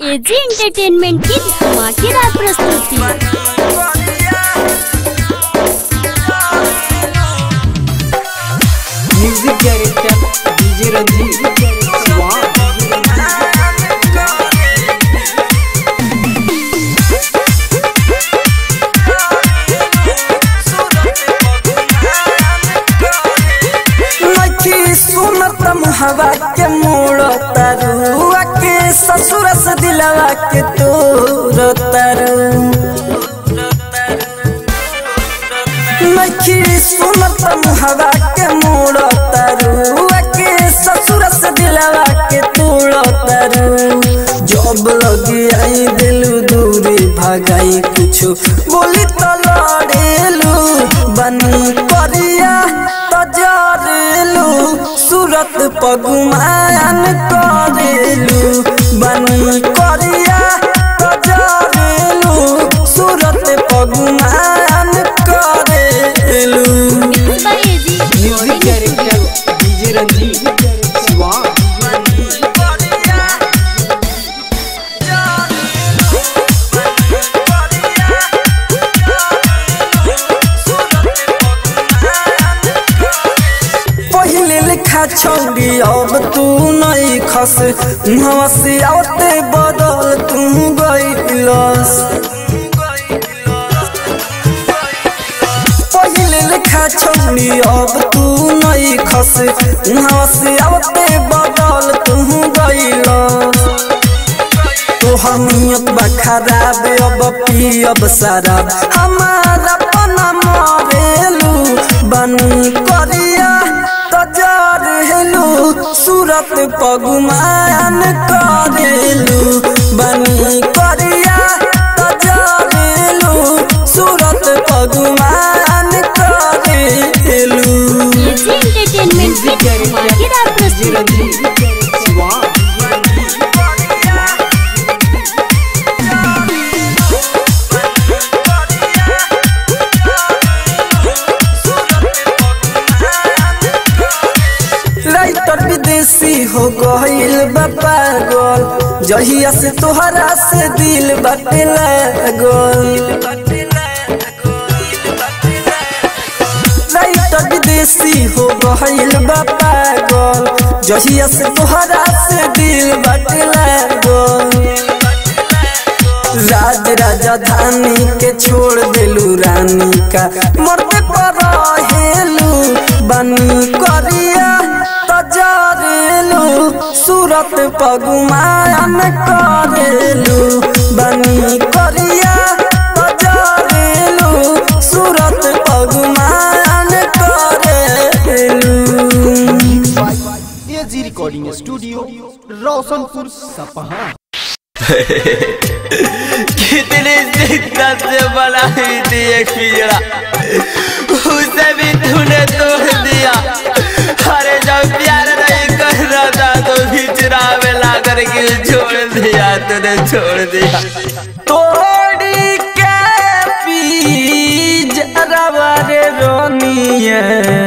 AG entertainment की धमाकेदार प्रस्तुति म्यूजिक डायरेक्टर डीजे रंजीत वाह लखी सुनत हवा के मोड़ तरुआ के ससुर से दिलवा के तोर तरु लखी सुनत हवा के मोड़ तरुआ के ससुर से दिलवा के तोड़ तरु जब लगी आई दिलू दूरी भगाई कुछ बोली तो लड़ेलू बनी करिया तजरेलू सूरत पगुमान करेलू बनी करिया तजरेलू सूरत पगुमान करेलू mix by AG music director DJ Ranjeet वाह पहले लिखा छौरी अब तू नहीं खस मुहवा से आवते बदल तू गईलस पहले लिखा छौरी अब तू नहीं खस मुहवा से आवते बदल तू गईलस तोहर नियत बा खराब अब पियब शराब हमारा पना मरेलू बनी करिया तजार हेलू सूरत पगुमान करेलू बनी करिया तजार हेलू सूरत पगुमान करेलू एजी एंटरटेनमेंट की धमाकेदार डीजे प्रस्तुति रंजीत वाह राइटर विदेशी हो गईल बा पागल जहिया से तोहरा से दिल बाटे लागल राइटर विदेशी हो गईल बा पागल जहिया से तोहरा से दिल बाटे लागल राज राजधानी के छोड़ देलू रानी का मरते पर हेलू बनी करिया तजरेलू सूरत पगुमान करेलू बनी करिया तजरेलू सूरत पगुमान करेलू एजी रिकॉर्डिंग स्टूडियो रोशनपुर सपहा कितनी शिद्दत से बनाई थी एक पिजड़ा उसे भी तूने तोड़ दिया अरे जब प्यार नहीं कर रहा था तो बिचरा में ला करके छोड़ दिया तूने छोड़ दिया तोड़ी के पी जरवारे रोनिए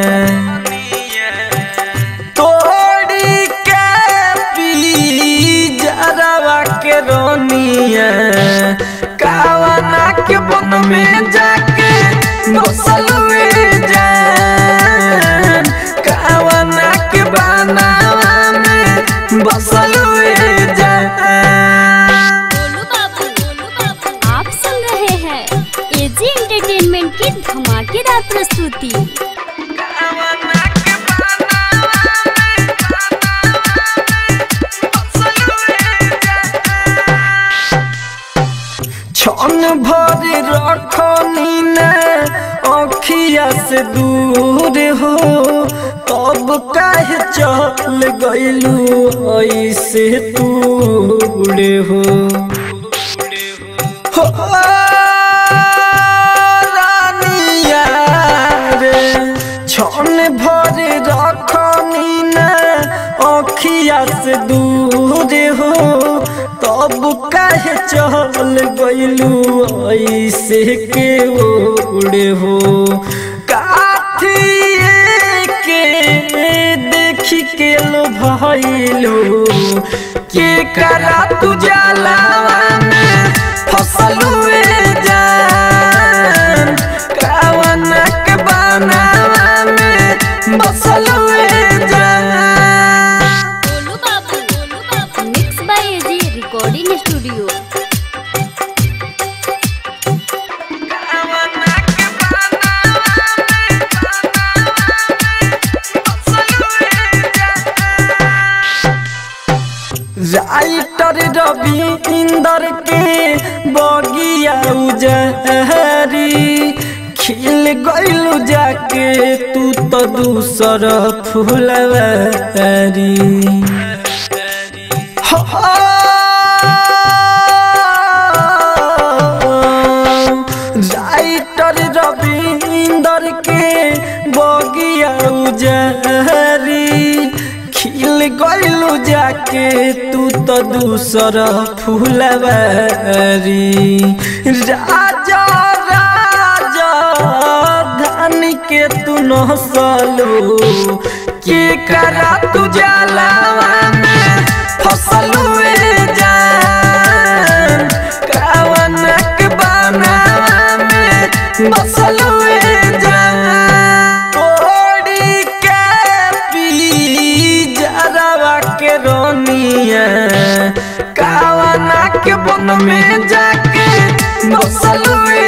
तोड़ी के पी जरवा के रोनिए कावना के बन में जाके बसल में जान कावना के बनावा में बसल में जान गोलू बाबू गोलू बाबू आप सुन रहे हैं एजी एंटरटेनमेंट की धमाकेदार प्रस्तुति छन भर रखनी न अखिया से दूर हो तब काहे चल गइलू ऐसे दूर हो हो रानिया रे छन भर रखनी न अखिया से दूर हो तब काहे चल गइलू ऐसे के ओड़े हो काठिए के देख देखी के लो भइलू के करा तू जलावा में फसलुए जान कावना के बनावा में बसलुए जान Golu Babu Golu Babu mix by AG recording studio writer Ravi Inder के बगिया उजहरी खिल गइलू जाके तू तो दूसर फुलवारी हो राइटर रवि इंदर के बगिया उजहरी खिल गइलू जाके तू तो दूसर फुलवारी राजा राजा धान के तू नसलू के करा तू जलावा में फसलुए जान कावनक बनावा में बसलुए जान ओड़ी के पी जरवा के रोनिया कावना के बन में जाके बसलुए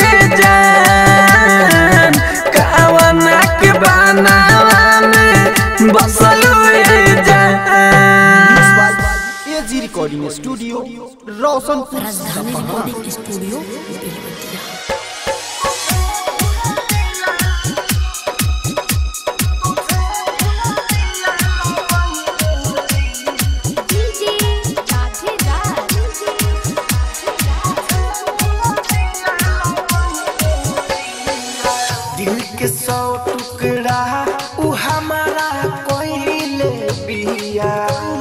जान कावना के बनावा में बसलुए जान एजी रिकॉर्डिंग स्टूडियो रोशनपुर सपहा डीजे साथीदार दिल के सौ टुकड़ा उ हमारा कोइले बिया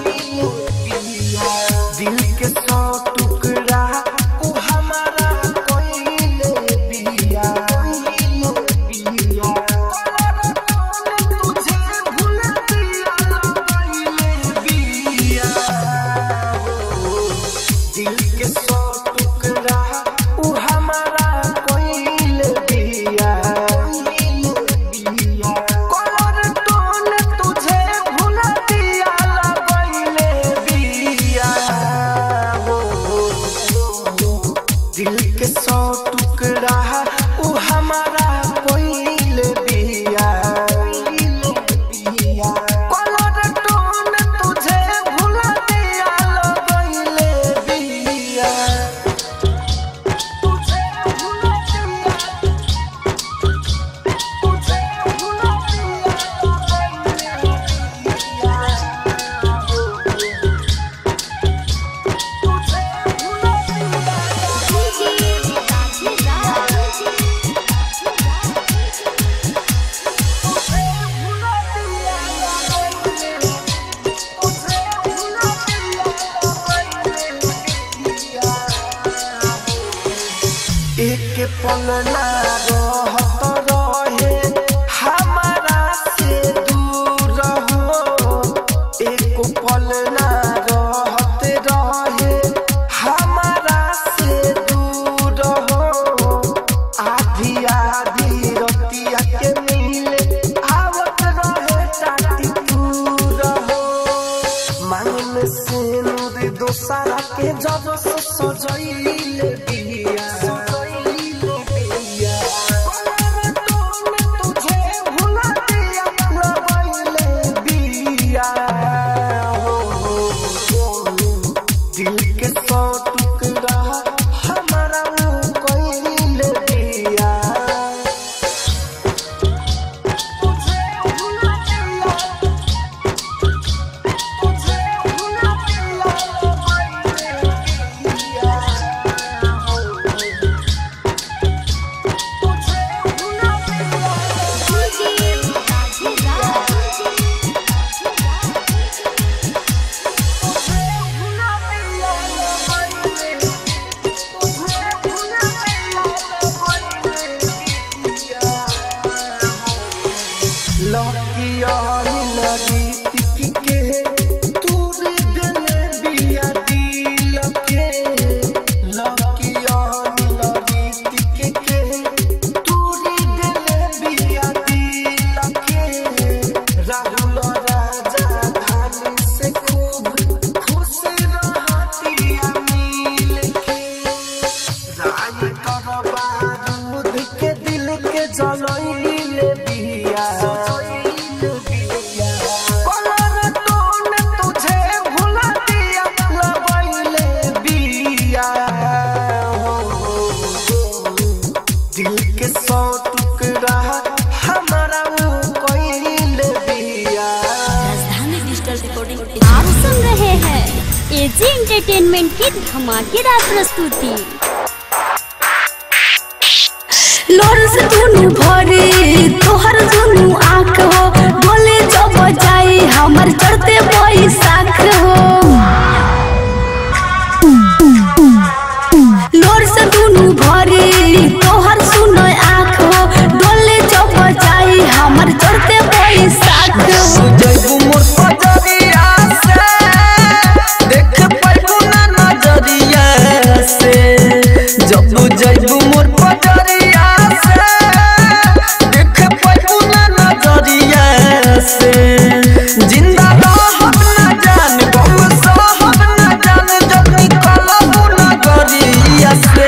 दिल के सौ टुकड़ा उ हमारा कोइले बिया तुझे भूल दिया कोइले बिया दिल के सौ टुकड़ा उ हमारा कोइल बिया कलर टोन तुझे भूल दिया लगइले बिया दिल के सौ टुकड़ा उ हमारा कोइल बिया कलर टोन तुझे भूल दिया लगइले बिया तुझे भूल दिया तुझे भूल डीजे एक पल ना रहत रहे हमारा से दूर हो एक पल ना रहत रहे हमारा से दूर हो आधी आधी रतिया के मिले आवत रहे टाटी दूर हो मांगन से नूर दोसरा के जब से सजैले बिया सजैले बिया कलर टोन तुझे भूल दिया लगैले बिया हो दिल के सौ टुकड़ा हमारा कोइले बिया तुझे भूल दिया तुझे भूल दिया तुझे भूल दिया एंटरटेनमेंट की धमाकेदार प्रस्तुति लोर से दुनु भरे तोहर दुनु आँख हो बोले जब जाई हमर चढ़ते बैसाख हो लोर से दुनु भरे तोहर सुन आँख हो डोले जब जाई हमर चढ़ते बैसाख हो जैबू मोर पजरिया से देख पाइबू ना नजरिया से जब जैबू मोर पजरिया से देख पाइबू ना नजरिया से जिंदा रहब ना जान गम सहब ना जान जब निकलबू नगरिया से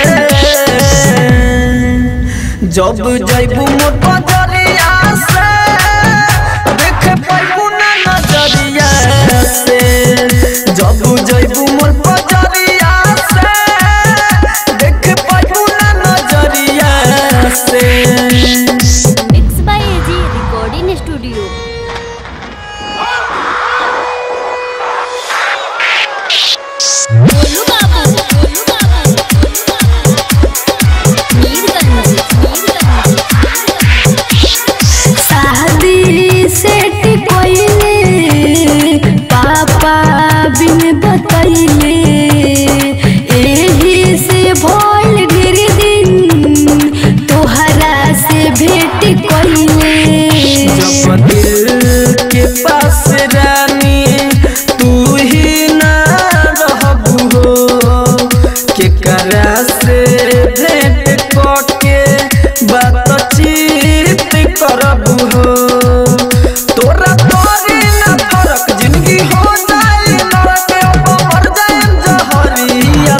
जब जैबू मोर पजरिया से देख पाइबू ना नजरिया से जब जैबू मोर पजरिया से देख पाइबू ना नजरिया से mix by AG recording studio Golu Babu Golu Babu Mirganj Mirganj शादी सेट कोइले पापा बिन बतैले एही से भइल ढेर दिन तोहरा से भेट कोइले जब दिल के पास रानी तू ही ना रहबू हो केकरा से भेंट करके बातचीत करबू हो तोरा तोरी ना फरक जिंदगी हो जाए नरक अब मर जाए जहरिया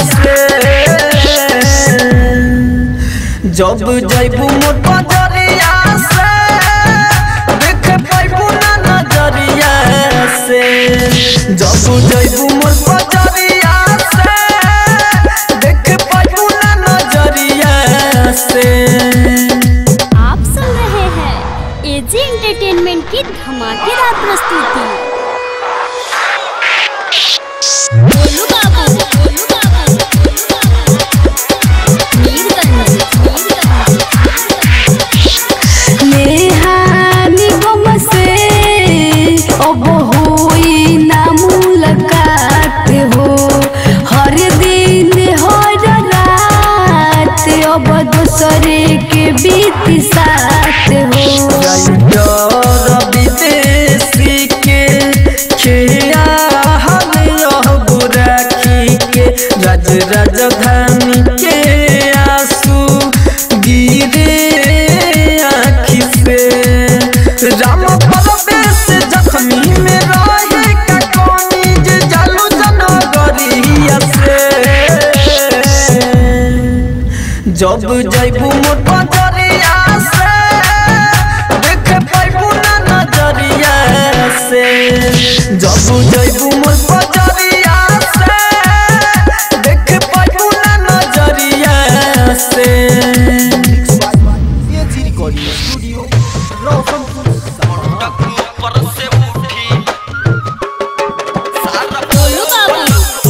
से जब जैबू मोर पजरिया से देख पाइबू ना नजरिया से जब जैबू मोर पजरिया से देख पाइबू ना नजरिया से आप सुन रहे हैं एजी एंटरटेनमेंट की धमाकेदार प्रस्तुति गोलू बाबू गोलू बाबू मीरगंज मीरगंज नेहानी गम से अब होई ना मुलाकात हो हर दिन हर रात अब दूसरे के बीत साथ हो डर विदेशी के खिया हम यह बुराखी के राज राजधानी के आंसू गिरे आँखी से राम परवेश जख्मी में रहे का कौनी जे जालू जनगरिया से जब जैबू मोर पजरिया से देख पाइबू ना नजरिया से जब जैबू मोर पजरिया से देख पाइबू ना नजरिया से एजी रिकॉर्डिंग स्टूडियो रोशनपुर सपहा गोलू बाबू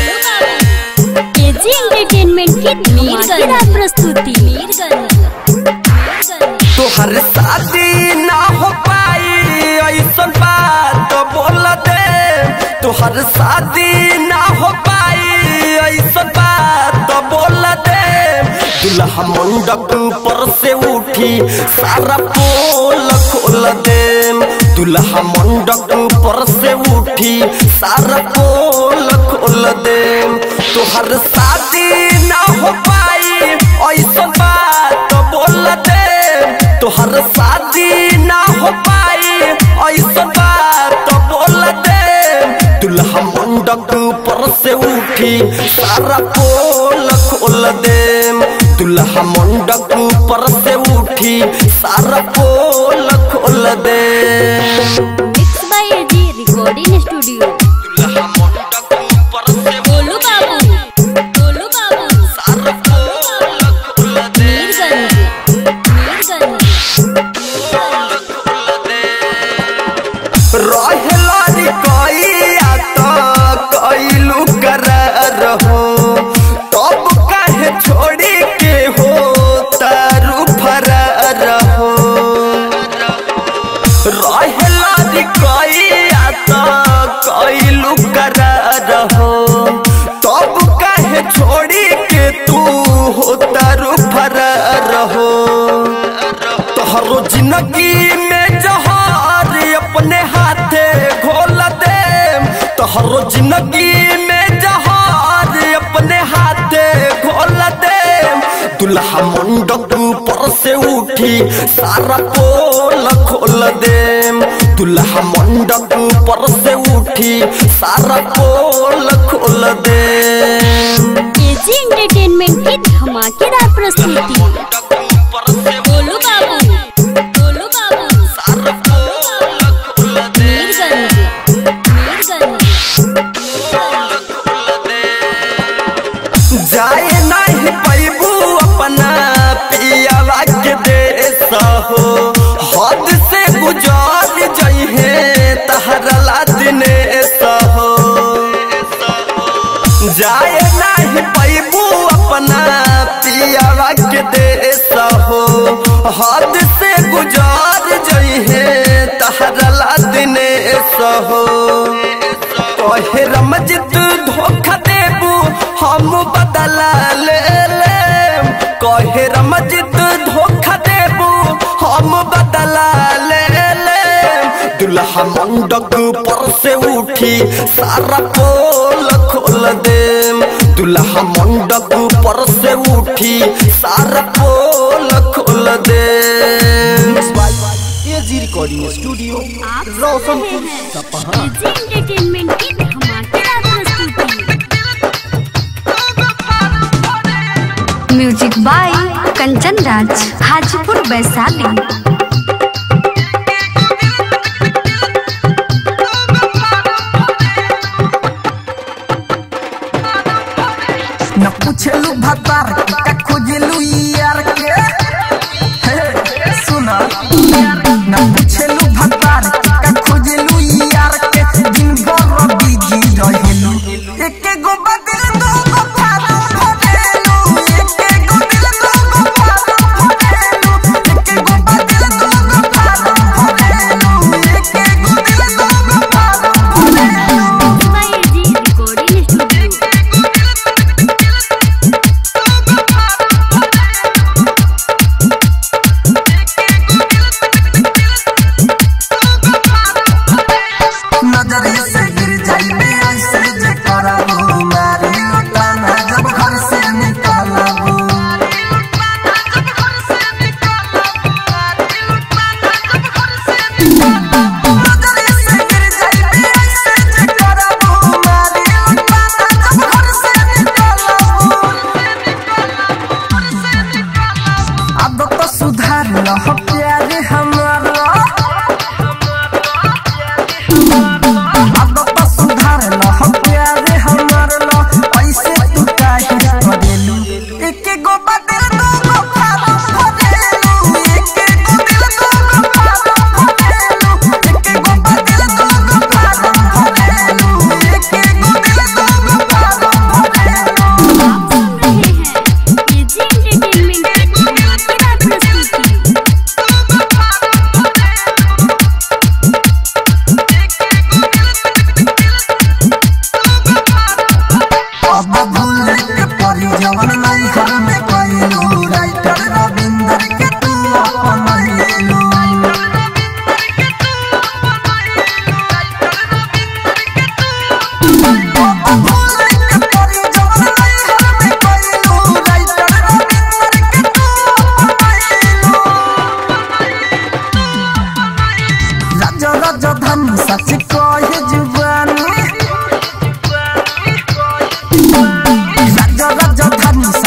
एजी एंटरटेनमेंट की धमाकेदार प्रस्तुति मीरगंज मीरगंज तोहर शादी ना हो पाई ऐसन बात बोल दे तोहर शादी ना हो पाई ऐसन बात बोल दे दुल्हा मंडप पर से उठी सारा पोल खोल दे दुल्हा मंडप पर से उठी सारा पोल खोल दे तोहर शादी ना हो पाई ऐसन बात बोल दे तोहर शादी ना हो पाई ऐसा बात बोल दे दुल्हा मंडप पर से उठी सारा पोल खोल दे दुल्हा मंडप पर से उठी सारा पोल खोल दे mix by AG recording studio दुल्हा मंडप पर से गोलू बाबू गोलू बाबू सारा पोल खोल दे मीरगंज मीरगंज रहेला रे कइया त कइलू कर जिंदगी में जहर अपने हाथे घोल दे तोहरो जिंदगी में जहर अपने हाथे घोल दे दुल्हा मंडप पर से उठी सारा पोल खोल दे दुल्हा मंडप पर से उठी सारा पोल खोल दे एजी एंटरटेनमेंट की धमाकेदार प्रस्तुति गोलू बाबू गोलू बाबू मीरगंज मीरगंज जाए नहीं पैबू अपना पियावा के देश हो हद से गुजार जइहे तहरला दिनेश हो जाए नहीं पैबू अपना पियावा के देश हो हद से गुजार जइहे तहरला दिनेश हो कहे रमजित धोखा देबू हम बदला ले ले कहे रमजित धोखा देबू हम बदला ले ले दुल्हा मंडक पर से उठी सारा पोल खोल दे दुल्हा मंडक पर से उठी सारा पोल खोल दे एजी रिकॉर्डिंग स्टूडियो आप सुन रहे रोशनपुर हैं सपहा एजी एंटरटेनमेंट की धमाकेदार प्रस्तुति म्यूजिक बाय कंचन राज हाजीपुर वैशाली न पूछलू भतार के का खोजलू यार के हे सुना न पूछलू भतार के का खोजलू यार के दिन भर बिजी रहेलू एके गो बदल दो गो फारो भरेलू एके गो दिल दो गो फारो भरेलू एके गो बदल दो गो फारो भरेलू एके गो दिल दो गो फारो भरेलू एजी रिकॉर्डिंग स्टूडियो नजर से गिर जाई में ऐसे जे करबू मारी लुटाना जब घर से निकलबू नजर से गिर जाई में ऐसे जे करबू मारी लुटाना जब घर से निकलबू अब तो सुधार लह प्यारे हमारा अब तो सुधार ल हम प्यारे हमार ल ऐसे तू काहे करेलू एके गो बदल दो गो फारो भरेलू एके गो दिल दो गो फारो भरेलू एके गो बदल दो गो फारो भरेलू एके गो दिल दो गो फारो भरेलू आप सुन रहे हैं एजी एंटरटेनमेंट की धमाकेदार प्रस्तुति अब भूल के परी जवन नहीं घर में कइलू राइटर रविंदर के तू अपन लेलू अब भूल के परी जवन नहीं घर में कइलू राइटर रविंदर के तू अपन लेलू राजा राजा धन सच कहे जुबानी राजा राजा धन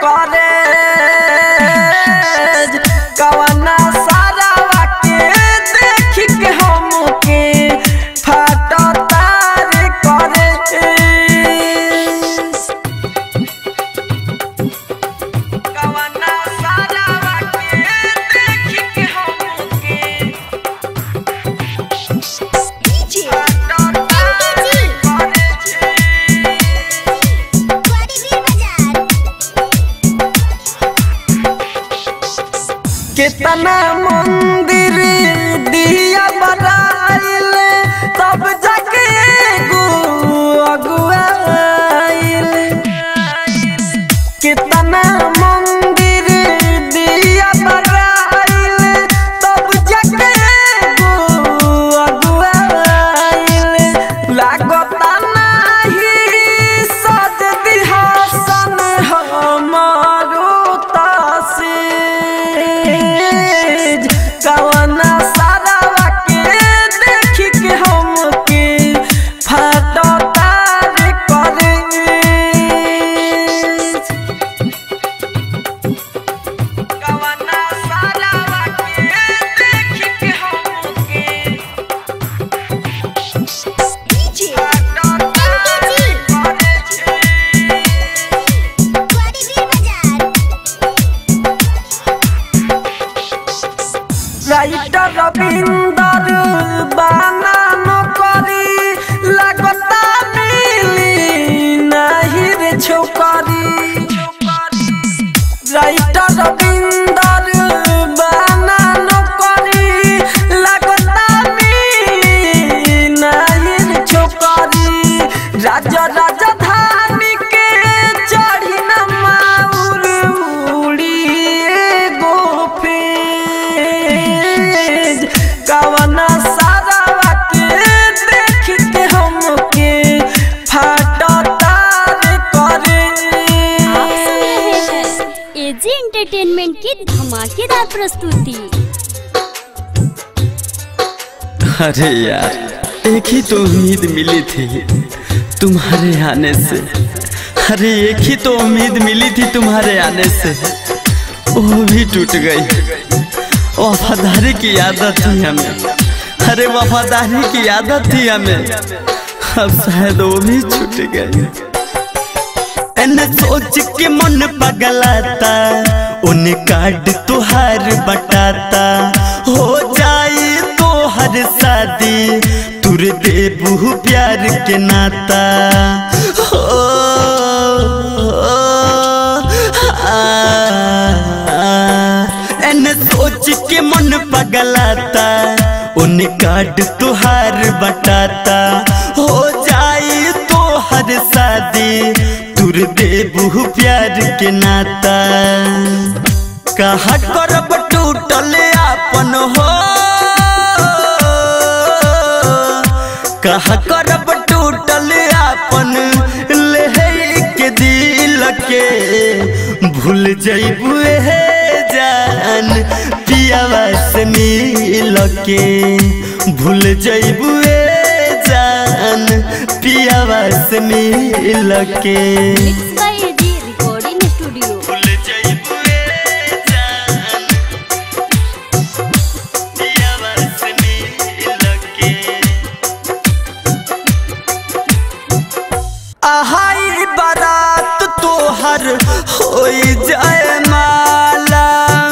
करे कवना सारा के देख के हमके फाटो तार करे कवना सारा के देख के हमके फाटो तार करे कितना मंदिर दिया बनाइल तब जाके एगो अगुआइल कितना मंदिर दिया बनाइल तब जाके एगो अगुआइल लागता नाही सज दिहासन हमारो तासीज कवना सारा के देख के हमके फाटो तार करे कवना सारा के देख के हमके फाटो तार करे রাইটার রবীন্দ্র বানানো করি লাগতা মিলি নাহির ছোকরি রাইটার রবীন্দ্র বানানো করি লাগতা মিলি নাহির ছোকরি রাজা রাজধানী কে চढ़ी न माउर उड़िए गोफेज कवना सारा के देख के हमके फाटो तार करे आप सुन रहे हैं एजी एंटरटेनमेंट की धमाकेदार प्रस्तुति अरे यार एक ही तो उम्मीद मिली थी तुम्हारे आने से अरे एक ही तो उम्मीद मिली थी तुम्हारे आने से वो भी टूट गई वफादारी की आदत थी हमें अरे वफादारी की आदत थी हमें अब शायद वो भी छूट गई एने सोच के मन पगलाता उन कार्ड तुहार बटाता हो जाए तो हर शादी तुर देबू प्यार के नाता हो, आ, एने सोच के मन पगलाता उन कार्ड तुहार बटाता हो जाए तो हर शादी तुर देबू प्यार के नाता कहा करब टूटल आपन हो कहा करब टूटल आपन ले के दिल के भूल जइबू हे जान पियावा से मिल के भूल जइबू जान पियावा से मिल के mix by AG recording studio भूल जइबू जान पियावा से मिल के आहाई बारात तोहर होई जाए माला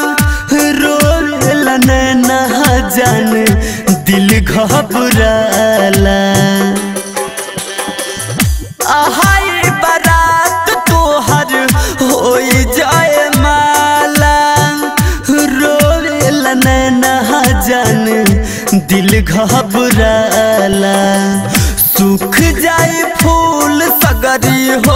रोल नैना जान दिल घबराला आहाई बारात तोहर होई जाए माला रोल नैना जान दिल घबराला सूख जाए फूल सगरी हो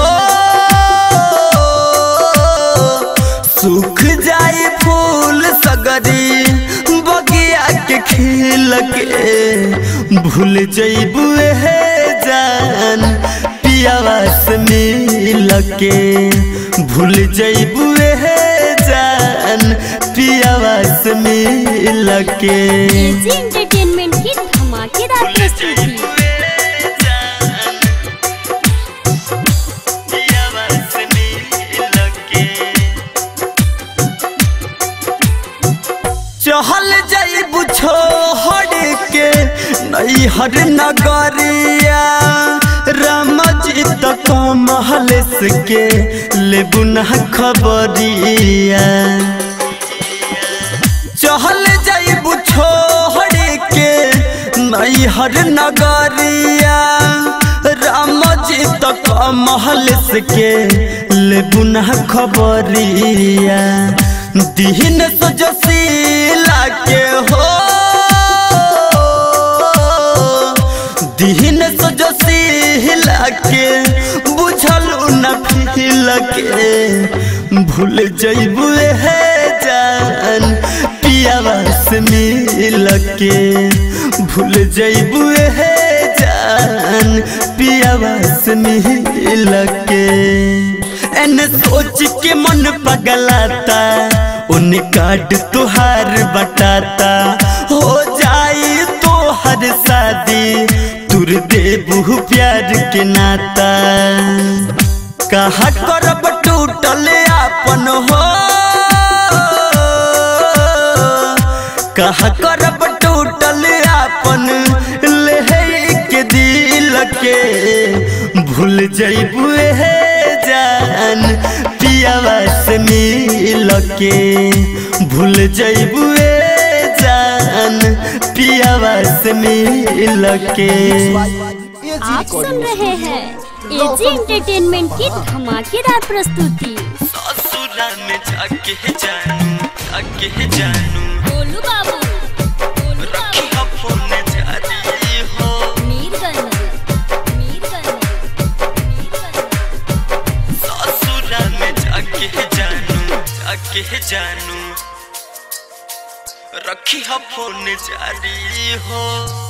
सूख जाए फूल सगरी बगिया के खिल के भूल जइबू हे जान पियावा से मिल के भूल जइबू हे जान पियावा से मिल के एजी एंटरटेनमेंट की धमाकेदार प्रस्तुति पियावा से मिल के नैहर नगरिया राम जी तक महलेस के लेबू ना खबरिया चहल जाइबू छोड़ के नैहर नगरिया राम जी तक महलेस के लेबू ना खबरिया दीन सजसीला के हो दीन सजसीला के बुझल न फिल के भूल जइबू हे जान पियावा से मिल के भूल जइबू हे जान पियावा से मिल के एने सोच के मन पगलाता उन काट तुहार बटाता हो जाई तो हर शादी तुर देबू प्यार के नाता कहा करब टूटल आपन हो कहा करब टूटल आपन ले के दिल के भूल जइबू हे जान पियावा से मिल के भूल जइबू जान पियावा से मिल के आप सुन रहे हैं एजी एंटरटेनमेंट की धमाकेदार प्रस्तुति ससुरा में जाके जानू जाके जानू गोलू बाबू गोलू रखी बाबू फोन जारी हो मीरगंज मीरगंज मीरगंज ससुरा में जाके जानू जाके जानू रखी फोन जारी हो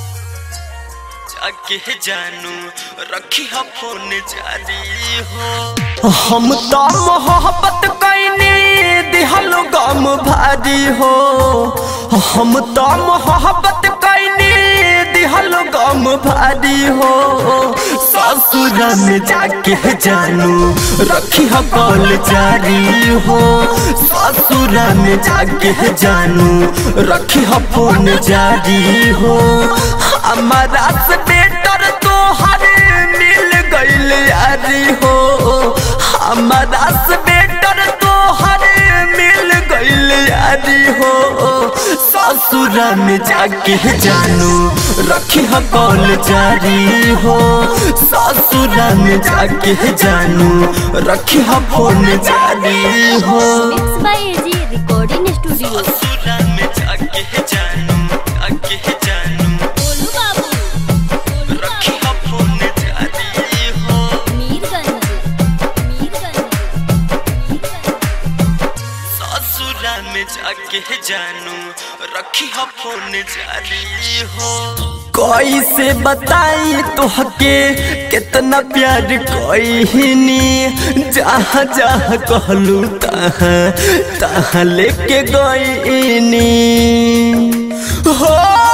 जाके जानू रखी फोन जारी हो हम तो मोहब्बत कैनी दिहल गम भारी हो हम तो मोहब्बत कैनी दिहल गम भारी हो ससुर में जाके जानू रखी कॉल जारी हो ससुर में जाके जानू रखी फोन जारी हो हमारा से बेटर तो हर मिल गइल यारी हो हमारा से बेटर तो हर मिल गइल यारी हो ससुरा में जाके जानू रखी कॉल जारी हो ससुरा में जाके जानू रखी फोन जारी हो mix by AG recording studio ससुरा में जाके जानू जाके जानू गोलू बाबू गोलू रखी बाबू फोन जारी हो मीरगंज मीरगंज मीरगंज ससुरा में जाके जानू रखी फोन जारी हो कैसे बताई तोहके कितना प्यार कहीनी जहाँ जहाँ कहलू तहाँ तहाँ लेके गईनी हो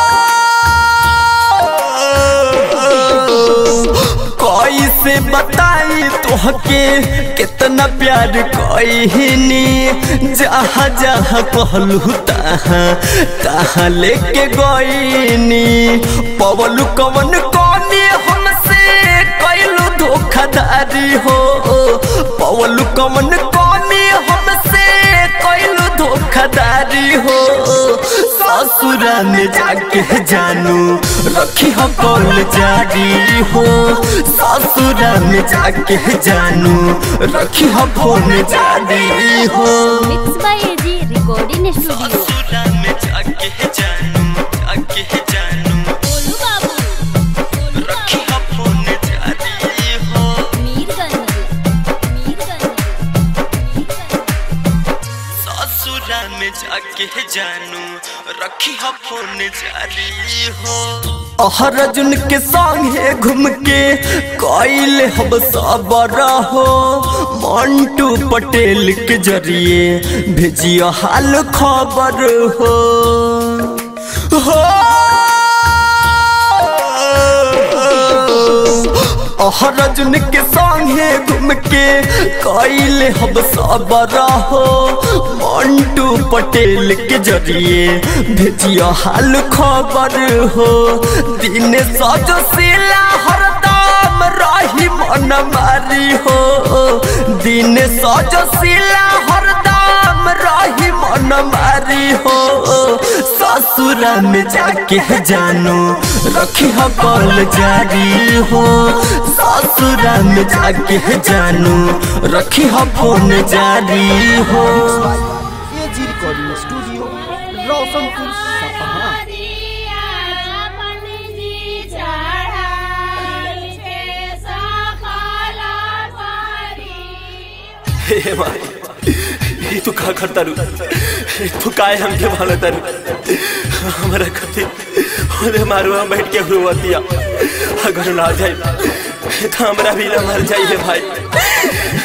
कैसे बताई तोहके कितना प्यार कहीनी जहाँ जहाँ कहलू तहाँ तहाँ लेके गईनी पवलू कवन कौनी हमसे कैलू धोखाधारी हो पवलू कवन कौनी हमसे कैलू धोखाधारी हो ससुरा में जाके जानू रखी हो कॉल जारी हो ससुरा में जाके जानू रखी हो फोन जारी हो mix by AG recording studio ससुरा में जाके जानू जाके जानू गोलू बाबू गोलू रखी बाबू हो फोन जारी हो मीरगंज मीरगंज मीरगंज ससुरा में जाके जानू रखी हो फोन जारी हो अर्जुन के संगे घूम के कैल हम सबर हो मंटू पटेल के जरिए भेजियो हाल खबर हो हो अहरजुन के संगे घूम के कैले हम सब रहो मंटू पटेल के जरिए भेजियो हाल खबर हो दिन सजो सिला हरदम रही मन मारी हो दिन सजो सिला हरदम रही मन मारी हो ससुरा में जाके जानो रखी हो कॉल जारी हो ससुरा में जाके जानो रखी हो फोन जारी हो एजी रिकॉर्डिंग स्टूडियो रोशनपुर सपहा हे माई ये तू का करता रू तू काय हमके भालो तारू हमारा कथी ओरे मारू हम बैठ के हुआ दिया अगर ना जाए तो हमरा भी ना मर जाइए भाई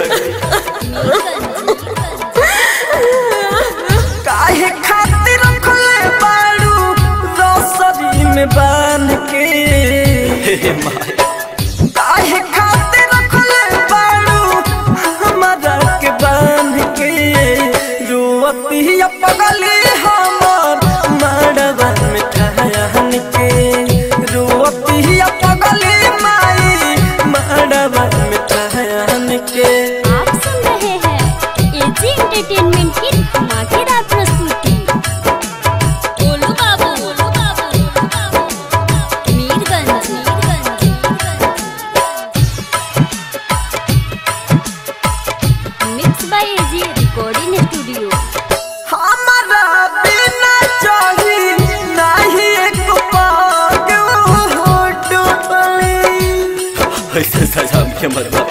काहे खातिर रखले बाड़ू रोसरी में बांध के हे माई काहे खातिर रखले बाड़ू हमारा के बांध के रुअती पगली हमर मड़वा में ठहन के रुअती पगली माई मड़वा में ठहन के आप सुन रहे हैं एजी एंटरटेनमेंट की धमाकेदार प्रस्तुति Golu Babu Golu Babu Golu Babu Mirganj mix by AG recording studio हमारा बिना चाही नहीं एक पाग हो डोली ऐसे सजा के मरवा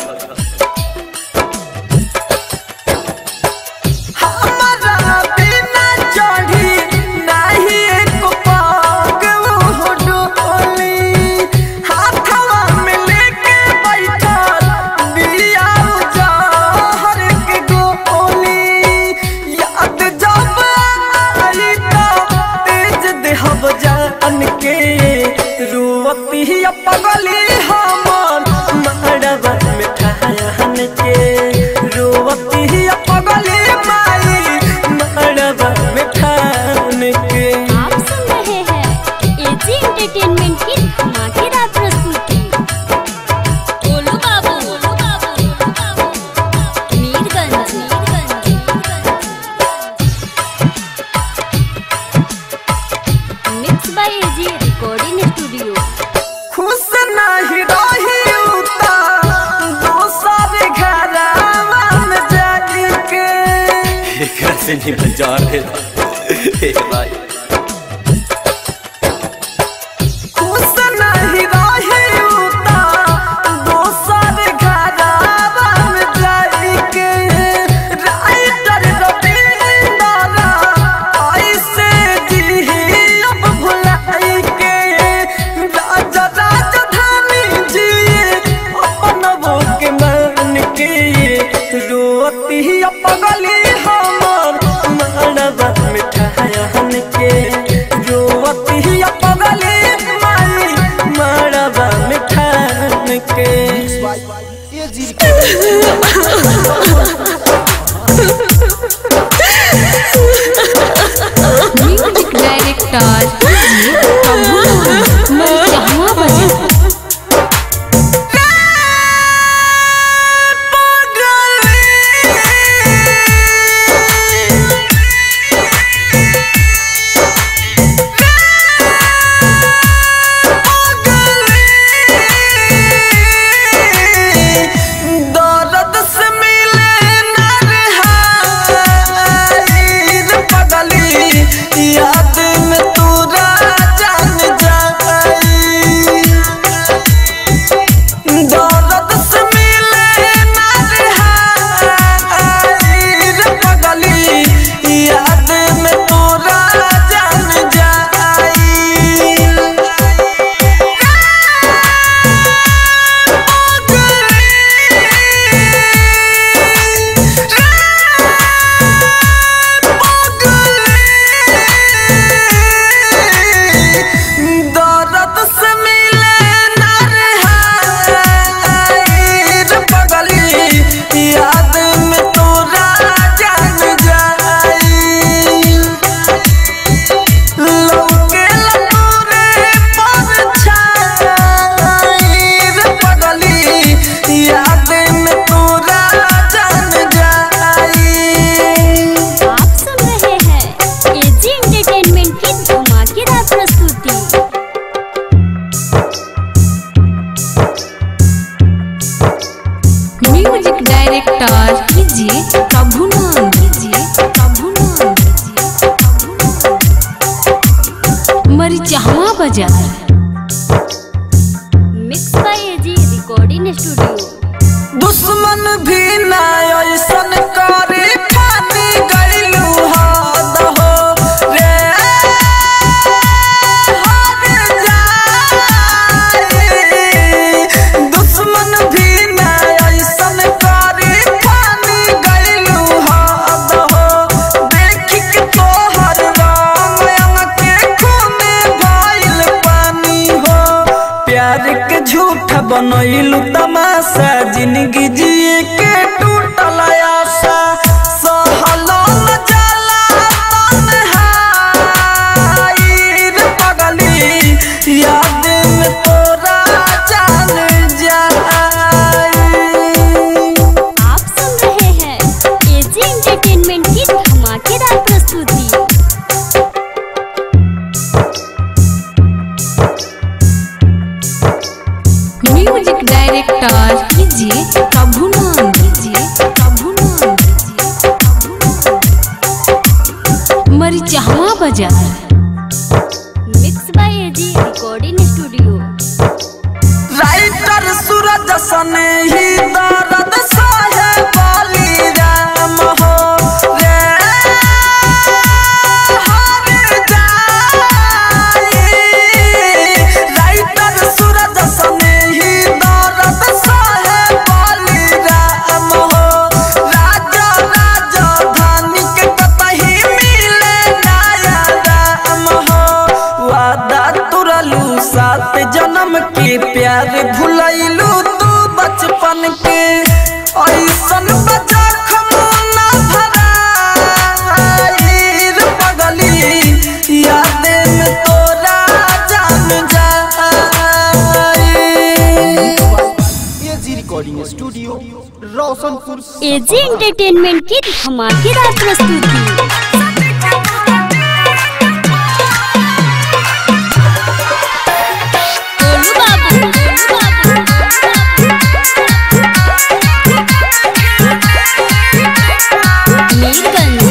हमारा बिना चाही नहीं एक पाग हो डोली हाथवा में लेके बैठा दिया जहर के गोली याद जब आई तो तेज देहब जान के रुवती पगली हमर मड़वा में ठहन के रुवती पगली माई मड़वा में ठहन के आप सुन रहे हैं एजी एंटरटेनमेंट की धमाकेदार प्रस्तुति Golu Babu Golu Babu Golu Babu Mirganj mix by AG recording studio खुश नहीं रही उता दोसर घरवा में जाके एकरा से नहीं बाजार है हे भाई खुश नहीं रही उता दोसर घरवा में जाके राइटर रविंदर ऐसे जी अब भुलाई के राजा राजधानी जी अपन वो के मान के रोती पगली हमर मड़वा में ठहन के बाजार mix by AG recording studio दुश्मन भी ना ऐसन करे खानी गइलू हद हो रे हद जाई। दुश्मन भी ना ऐसन करे खानी गइलू हद हो देखी के तोहर राम अंग के खूने भइल पानी हो प्यार के झूठ बनैलू तमाशा जिंदगी जिए के टूटल आशा सहलो न जाला तन्हाई रे पगली याद में तोरा जान जाई आप सुन रहे हैं एजी एंटरटेनमेंट की धमाकेदार प्रस्तुति म्यूजिक डायरेक्टर कीजिए प्रभुनंद कीजिए प्रभुनंद कीजिए Prabhunand. Marichhawa Bazar mix by AG recording studio writer Suraj सने ही दर्द सहे बाली राम हो रे हर जाई राइटर सूरज सने ही दर्द सहे बाली राम हो राजा राजा धानी के कतही मिले नया राम हो वादा तुरलू सात जन्म के प्यार भुलैलू तू बचपन के ऐसन बजा खमोना भराई रे पगली याद में तोरा जान जाई AG recording studio Roshanpur AG entertainment की धमाकेदार प्रस्तुति गोलू बाबू, गोलू बाबू। मीरगंज,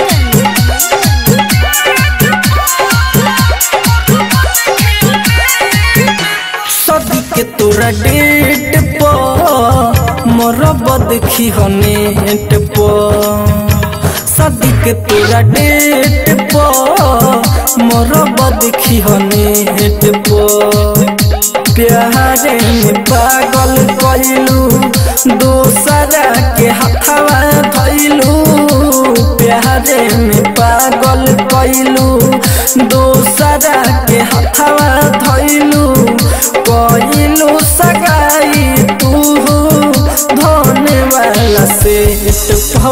सदी के तोरा डेट पर मोर बदखी हो नेट पर सदी के तोरा डेट पर मोर बदखी हो नेट पर प्यारे में पागल कइलू दूसरा के हथवा धइलू प्यारे में पागल कइलू दूसरा के हथवा धइलू कइलू सगाई तू धोने वाला सेट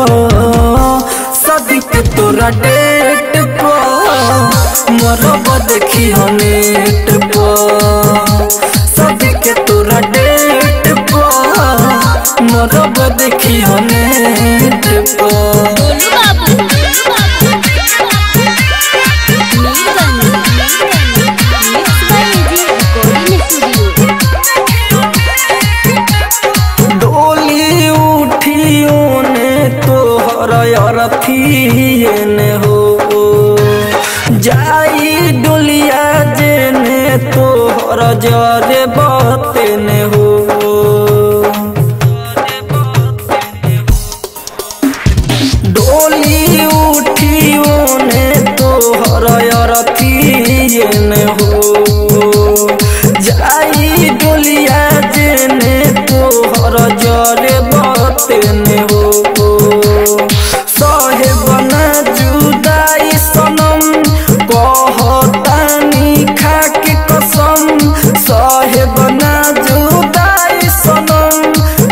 सदिक तोरा डेट पर मोर बदखी हो नेट पर सदिक तोरा डेट पर मोर बदखी हो नेट पर Golu Babu, Golu Babu. Mirganj, mix by AG recording studio डोली उठियो ने तोहर अरथिए ने हो जाई डोलिया जेने तोहर जरे बते ने हो डोली उठियो ने तोहर अरथिए ने हो जाई डोलिया जेने तोहर जरे बते ने हो सहे बना जुदाई सनम कहतानी खाके कसम सहे बना जुदाई सनम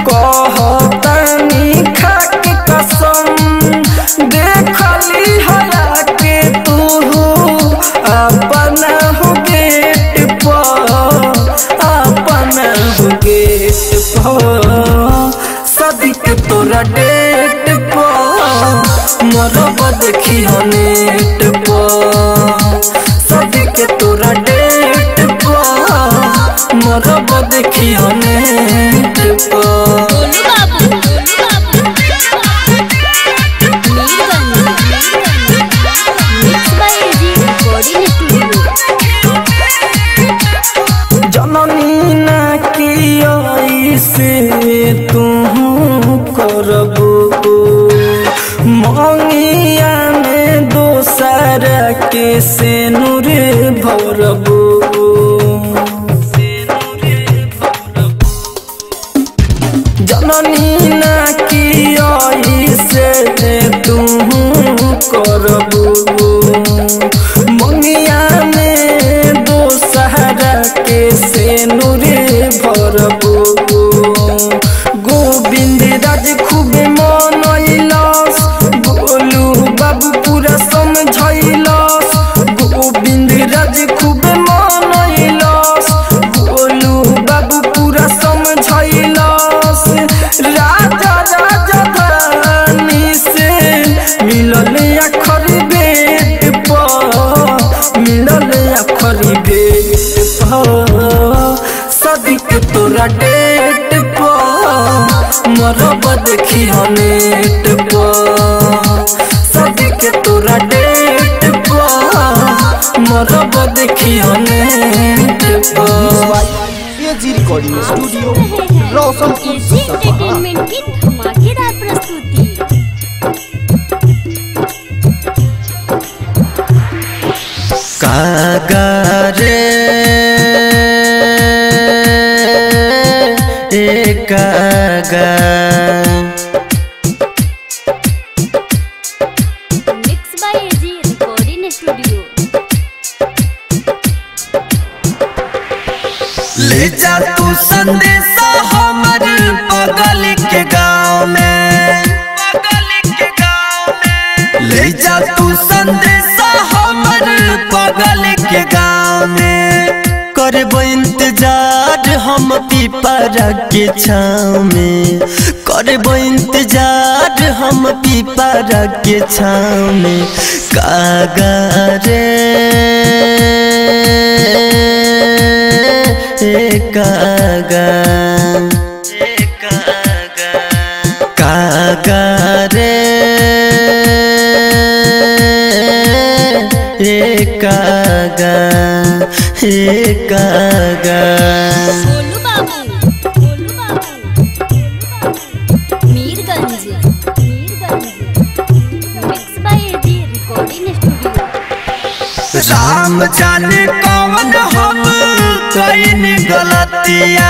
कहतानी खाके कसम देखली हला के तू अपना हो गेट पर अपना हो गेट पर सदिक तोरा डेट पर मोर बदखी हो नेट पर सदिक तोरा डेट पर मोर बदखी हो नेट पर Golu Babu, Golu Babu. Mirganj, mix by AG recording studio मंगिया में दोसर के से नूर भौरबू जननी ना की से तू करबू मंगिया में दोसहरा के से नूरे भरबू गोविंद राज खूब मनैलस गोलू बाबू पूरा समझैलस गोविंद राज खूब मनैलस गोलू बाबू पूरा समझैलस राजा राजा धानी से मिलल अखर बेट पर मिलल अखर बेट पर सदिक तोरा डेट पर मरब देखी नेट पर सदिक तोरा डेट पर मरब देखी नेट पर एजी रिकॉर्डिंग स्टूडियो रहे हैं रोशनपुर एजी सपहा एंटरटेनमेंट की धमाकेदार प्रस्तुति कागारे ए कागा mix by AG recording studio ले जा तू संदेशा हमर बगल के गाँव में ले जा तू संदेशा हमर बगल के गाँव में करबो इंतजार हम पीपरा के छाँव में करबो इंतजार हम पीपरा के छाँव में कागा रे ए कागा कागा रे ए कागा ए कागा Golu Babu Golu Babu Golu Babu Mirganj Mirganj mix by AG recording studio Ram जाने कौन हम कईन गलतिया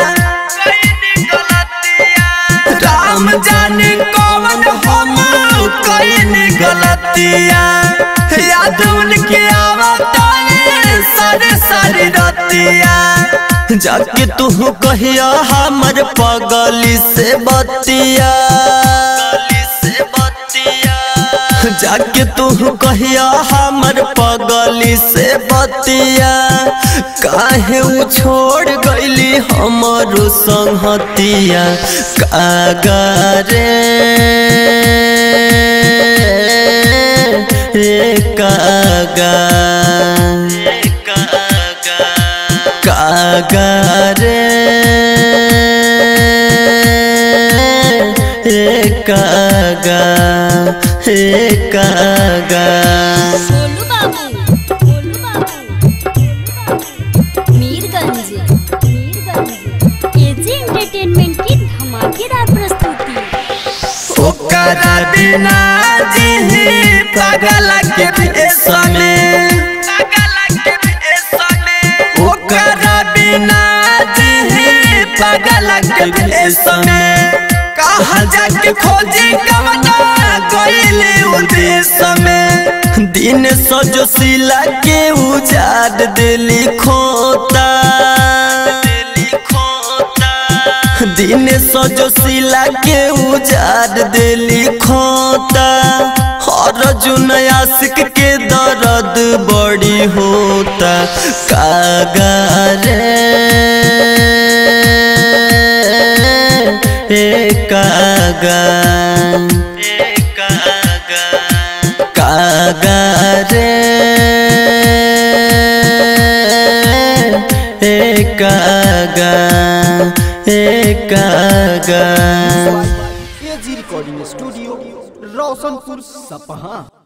राम जाने कौन हम कईन गलतिया याद उनके आवता है सारे सारे रतिया जाके तू कहिया हमर पगली से बतिया से बतिया जाके तू कहिया हमर पगली से बतिया काहे उ छोड़ गईली हमरो संहतिया कागा रे ए कागा कागा रे ए कागा ए कागा गोलू बाबू गोलू बाबू गोलू बाबू मीरगंज मीरगंज एजी एंटरटेनमेंट की धमाकेदार प्रस्तुति ओकरा बिना जी पागल के भेसमे ओकरा बिना जी पागल के भेसमे कहा जाके खोजी कवना गईले उदेश में दिन सजो सिला के उजाड़ दिली खोता दिली खोता दिन सजो सिला के उजाड़ दिली खोता हर जुन आशिक के दर्द बड़ी होता कागा रे ए कागा कागा रे ए कागा ए कागा एजी रिकॉर्डिंग स्टूडियो रोशनपुर सपहा